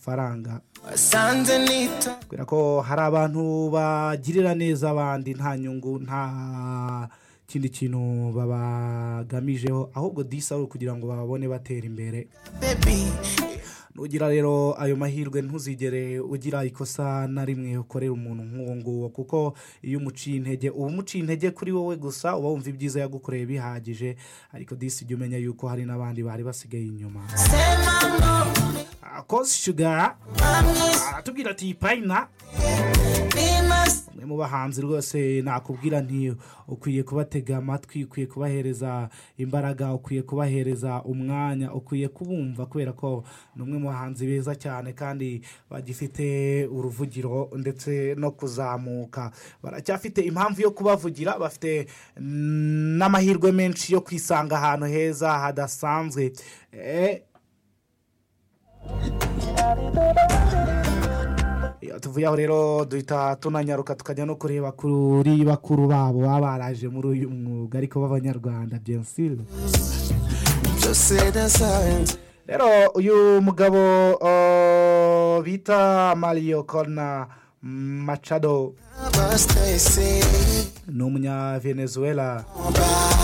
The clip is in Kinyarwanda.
amafaranga wasanze nita kubera ko hari abantu bagirira neza abandi nta nyungu nta kindi kintu babagamijeho ahubwo disi ari ukugira ngo babone batera imbere baby nugira rero ayo mahirwe ntuzigere ugira ikosa na rimwe ukorera umuntu nk'uwo nguwo kuko iyo umuciye intege uba umuciye intege kuri wowe gusa uba wumva ibyiza yagukoreye bihagije ariko disi jya umenya yuko hari n'abandi bari basigaye inyuma sema no kozi shugara bamwise aratubwira ati payina bimase umwe mu bahanzi rwose nakubwira nti ukwiye kubatega amatwi ukwiye kubahereza imbaraga ukwiye kubahereza umwanya ukwiye kubumva kubera ko ni umwe mu bahanzi beza cyane kandi bagifite uruvugiro ndetse no kuzamuka baracyafite impamvu yo kubavugira bafite n'amahirwe menshi yo kwisanga ahantu heza hadasanzwe Eh, Iyo tuvuye aho rero duhita tunanyaruka tukajya no kureba kuri bakuru babo baba baraje muri uyu mwuga ariko b'abanyarwanda byensire byose nasanze rero uyu mugabo uh, bita mario corna machado abasitayisi ni umunya venezuela